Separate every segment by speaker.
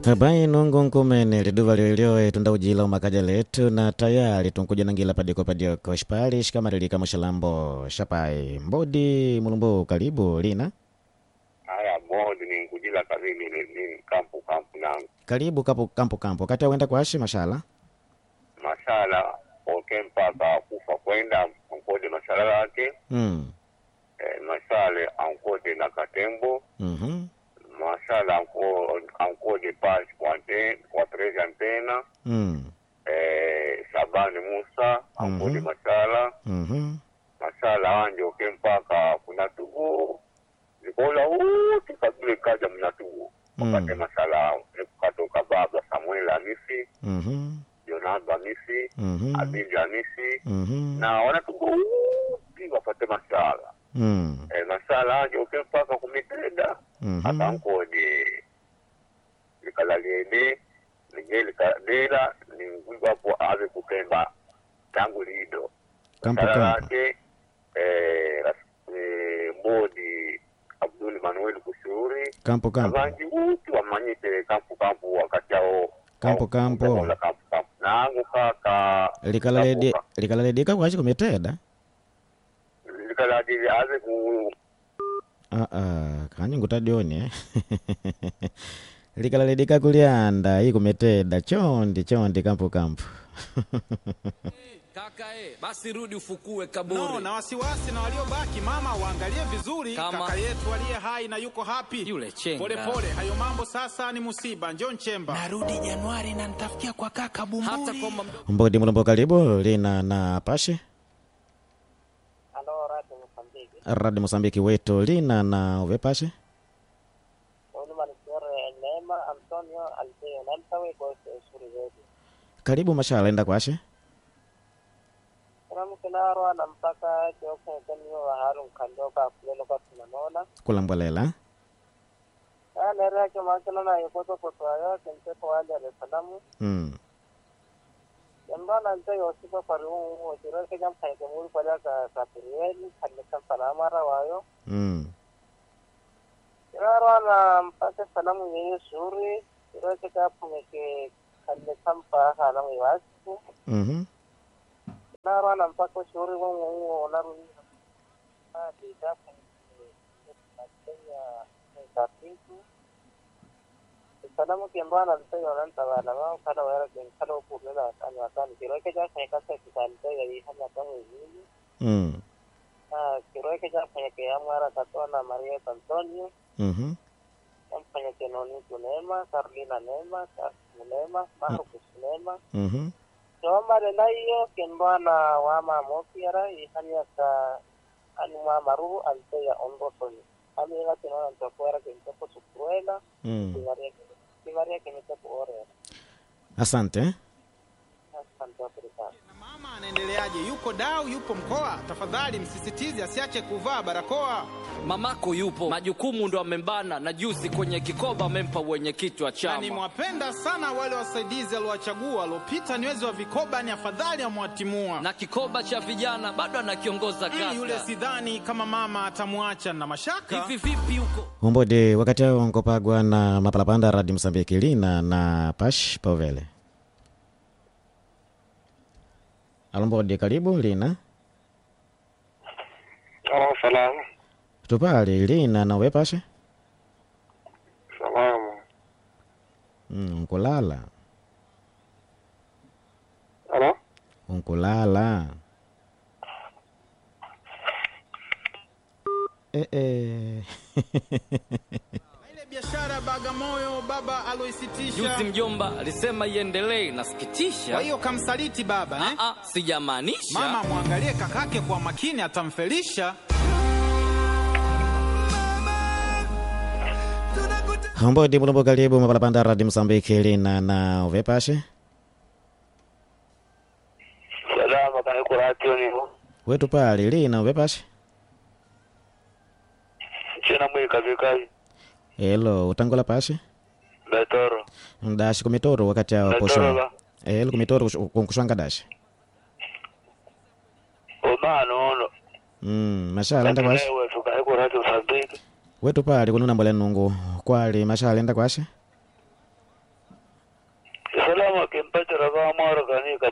Speaker 1: bai nungu nkumene liduva lyoilyoe tundaujila umakaja letu na tayari tunkuja nangila padiko padioko shipali shikamalilika mushilambo shapai mbodi mulumbu karibu lina
Speaker 2: haya modi ni nkujila kazini ni, ni kampu kampu nangu
Speaker 1: karibu kapu kampu kampu kati awenda kwashi mashala
Speaker 2: mashala oke mpaka kufa kwenda ankode mashala yake
Speaker 1: mm.
Speaker 2: eh, masale ankode na katembo
Speaker 1: mm
Speaker 2: mashala anko, ankode pas kwa ante- kwa trezi antena
Speaker 1: mm.
Speaker 2: eh, sabani musa ankode
Speaker 1: Mhm.
Speaker 2: mashala
Speaker 1: mm
Speaker 2: mashala anje oke mpaka kunatugu zikola uti kabile kaja mnatugu
Speaker 1: Mm.
Speaker 2: wakate mashala nikukatoka baba samuel amisi
Speaker 1: mm
Speaker 2: Leonardo Hamisi,
Speaker 1: mm
Speaker 2: Abidi Hamisi
Speaker 1: mm
Speaker 2: na wanatuguuti wapate masala
Speaker 1: mm
Speaker 2: e, masala aje uke mpaka kumitenda
Speaker 1: Mhm.
Speaker 2: akankodi likalaliene nije likadela ningwiwapo ave kukemba tangu lido
Speaker 1: Kampo,
Speaker 2: masala
Speaker 1: kampo.
Speaker 2: ake eh, ras- eh, mbodi Abdul Manuel Kushuri
Speaker 1: kampu kampu
Speaker 2: abanji uti wamanyite kampu kampu wakati ao
Speaker 1: Kampu, kampu.
Speaker 2: kampu kampu nangu kaka
Speaker 1: likalaledi
Speaker 2: kapuka.
Speaker 1: likalaledi kwashi kumiteda
Speaker 2: likaladili aze ku
Speaker 1: Ah, ah, kanye ngutadioni eh? likalaledi kulianda iyi kumiteda chondi chondi kampu kampu
Speaker 3: Kaka eh, basi rudi ufukue kaburi.
Speaker 4: No, na wasiwasi na waliobaki mama waangalie vizuri
Speaker 3: Kama-
Speaker 4: kaka yetu aliye hai na yuko hapi
Speaker 3: Yule chenga.
Speaker 4: pole pole hayo mambo sasa ni musiba njo nchemba
Speaker 5: narudi Januari na nitafikia kwa kaka
Speaker 3: Hata
Speaker 5: Bumburi.
Speaker 3: kwamba mdo-
Speaker 1: mbodi mulumbu karibu lina na pashe
Speaker 6: Halo, Radio Mozambiki.
Speaker 1: radi mosambiki wetu lina na uve pashe
Speaker 6: Huyu Malkiore Neema Antonio Alfeo Namtawe kwa usuri wetu.
Speaker 1: karibu mashala enda kwashe
Speaker 6: Kuna mkinarwa na mpaka joka kanyo wa haru kandoka kulelo kwa tunanona.
Speaker 1: kulambwalela
Speaker 6: Aya nere yake makina na yokoto kwa ayo kentepo wale Dar es Salaam.
Speaker 1: mm.
Speaker 6: Yamba nte yosipa pari ungu ojiro ke jam kaya kemuri kwa ka kapirieli kalle kan salamara wayo.
Speaker 1: Mm.
Speaker 6: Kirarwa na mpaka salamu yenye suri. Kiro ke kapu meke kalle kan pa halamu iwasiku.
Speaker 1: Mhm.
Speaker 6: Nara na mpaka ushauri wangu huo unarudi hadi dafa Kenya tatizo salamu kiambaa na mtayo na ntawala wao kada wera gen kada upu nela ani watani kiroke ja kaya kasa kitalite ya ihana tangu hivi
Speaker 1: Mm.
Speaker 6: ah kiroke ja kaya kaya mara katona Maria Antonio
Speaker 1: Mhm.
Speaker 6: mfanya kenoni tunema Carolina Nema Neema Marcus Neema
Speaker 1: Mhm.
Speaker 6: Somare na hiyo kembana wama mokiara ihanya ka ani mama ruhu ante ya ondosoni. Ami ila kinona ntakwera kemtepo sukuela,
Speaker 1: Mm.
Speaker 6: kimaria kimaria kemtepo ore.
Speaker 1: asante eh?
Speaker 6: Asante Afrika.
Speaker 4: na mama anaendeleaje yuko dau yupo mkoa tafadhali msisitize asiache kuvaa barakoa
Speaker 3: mamako yupo, majukumu ndo amembana, na juzi kwenye kikoba amempa wenye kichwa
Speaker 4: na
Speaker 3: chama.
Speaker 4: nimewapenda sana wale wasaidizi aliowachagua waliopita ni wezi wa vikoba ni afadhali amwatimua
Speaker 3: Na kikoba cha vijana bado anakiongoza
Speaker 4: Mm, yule
Speaker 3: kaka.
Speaker 4: sidhani kama mama atamwacha na mashaka
Speaker 3: Hivi vipi huko?
Speaker 1: umbodi wakati ao nkopagwa na mapalapanda radi msambiki lina na pash povele alumbodi karibu lina
Speaker 2: oh, salamu
Speaker 1: tupali lina na uve pashe
Speaker 2: salamu
Speaker 1: mm, nkulala
Speaker 2: halo
Speaker 1: unkulala eh, eh.
Speaker 4: Na ile biashara ya bagamoyo baba aloisitisha
Speaker 3: Juzi mjomba alisema iendelee,
Speaker 4: kwa
Speaker 3: nasikitisha.
Speaker 4: hiyo kamsaliti baba eh?
Speaker 3: Ah, ah, sijamaanisha.
Speaker 4: mama mwangalie kakake kwa makini atamfelisha
Speaker 1: umbodi mulumbu karibu mapalapanda radi msambiki lina na uve pashe
Speaker 2: salama kaniko ratio nivo
Speaker 1: wetu pali lina uve pashe
Speaker 2: chena mwili kavikazi
Speaker 1: elo utangola pashe
Speaker 2: betoro
Speaker 1: dashi kumitoro wakati ao
Speaker 2: betoro
Speaker 1: posho
Speaker 2: ba
Speaker 1: elo kumitoro kunkushwanga dashi
Speaker 2: omana ono
Speaker 1: mm, mashala enda kwashi
Speaker 2: wetu kaniko ratio sambiki
Speaker 1: wetu pali kununa mbole nungu kwali mashala enda kwashi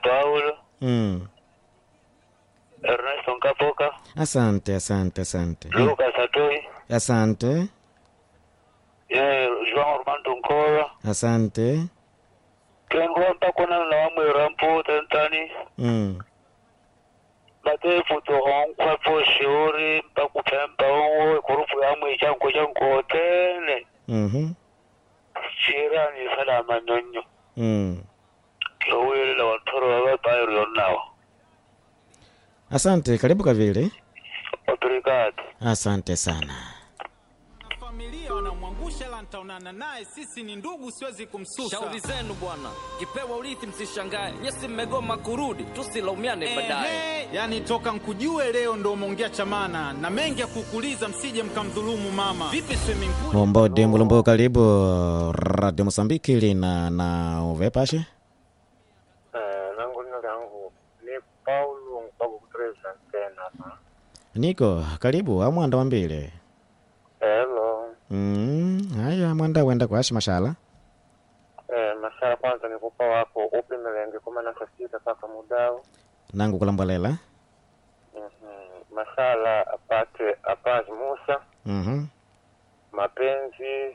Speaker 2: Paulo,
Speaker 1: mm.
Speaker 2: Ernesto Nkapoka,
Speaker 1: asante asante asante
Speaker 2: Lucas Atoi,
Speaker 1: asante
Speaker 2: eh, João Armando Nkora,
Speaker 1: asante
Speaker 2: kengo mpakona na wamwira mpu tentani,
Speaker 1: mm.
Speaker 2: batefu to onkwa po shiuri mpakupemba onwo kurufu yamwe chanko chanko tene,
Speaker 1: mm-hmm.
Speaker 2: chirani salama nyonyo,
Speaker 1: mm.
Speaker 2: kiwili wantoro wawe bayru yonawa.
Speaker 1: asante karibu kavile
Speaker 2: Obrigado.
Speaker 1: asante sana
Speaker 4: na familia wanamwangusha, ila nitaonana naye, sisi ni ndugu, siwezi kumsusa.
Speaker 3: shauri zenu bwana kipewa urithi msishangae nyesi mmegoma kurudi tusilaumiane baadaye
Speaker 4: Ehe, yani toka nkujue leo ndo umeongea chamana na mengi ya kukuuliza, msije mkamdhulumu mama. Vipi swimming pool?
Speaker 1: Mombodi Mulumbu, karibu Radio Mosambiki lina na uvepashe
Speaker 2: Eh, nangu nino langu ni Paulo mpaka kutreza tena.
Speaker 1: niko karibu amwanda wambile
Speaker 2: Hello.
Speaker 1: mm. haya mwanda wenda kwashi mashala
Speaker 2: Eh, mashala kwanza nikupa wako upi melenge kumi na sita mpaka mudao.
Speaker 1: nangu kulambolela
Speaker 2: Mhm. Mashala apate apazi Musa
Speaker 1: mm-hmm.
Speaker 2: mapenzi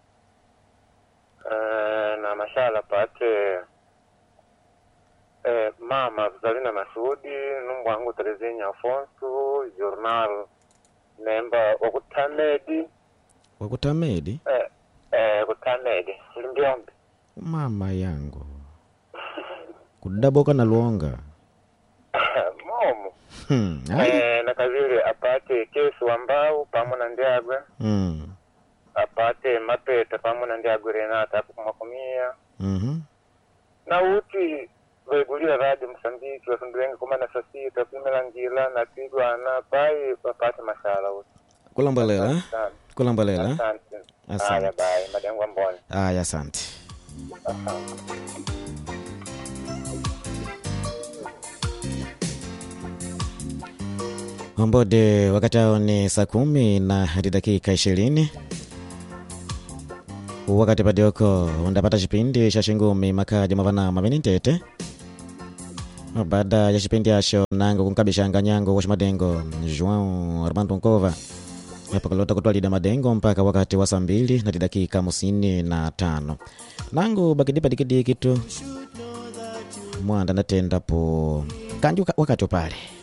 Speaker 2: eh, na mashala apate eh, mama Zalina Masudi numbwangu Terezinya Afonso journal nemba wakutamedi
Speaker 1: wakutamedi
Speaker 2: eh, eh, kutamedi limbyombe
Speaker 1: mama yangu kudaboka na luonga
Speaker 2: momo
Speaker 1: hmm. haya.
Speaker 2: eh, na kavile apate kesu ambao pamo na ndiagwe
Speaker 1: mm.
Speaker 2: apate mapeta pamo na ndiagwe renata apo kumakumia
Speaker 1: mm-hmm.
Speaker 2: na uti vaigulia radio msambiki wasundulenga koma na sasita kumela ngila na pigwana pai apate mashala uti
Speaker 1: kulambolela
Speaker 2: Asante.
Speaker 1: kulambolela
Speaker 2: asante
Speaker 1: Asante.
Speaker 2: haya bai madengwa mbone
Speaker 1: aya asante Ombode, wakati hao ni saa kumi na hadi dakika ishirini wakati padioko undapata chipindi cha shingumi makaja mavana mavini ntete baada ya chipindi acho nango kunkabishanga nyango kwa madengo João Armando Nkova pakalota kutwalida madengo mpaka wakati wa saa mbili na dakika hamsini na tano nangu bakidipa dikidiki tu mwanda natendapo kanji waka- wakati upale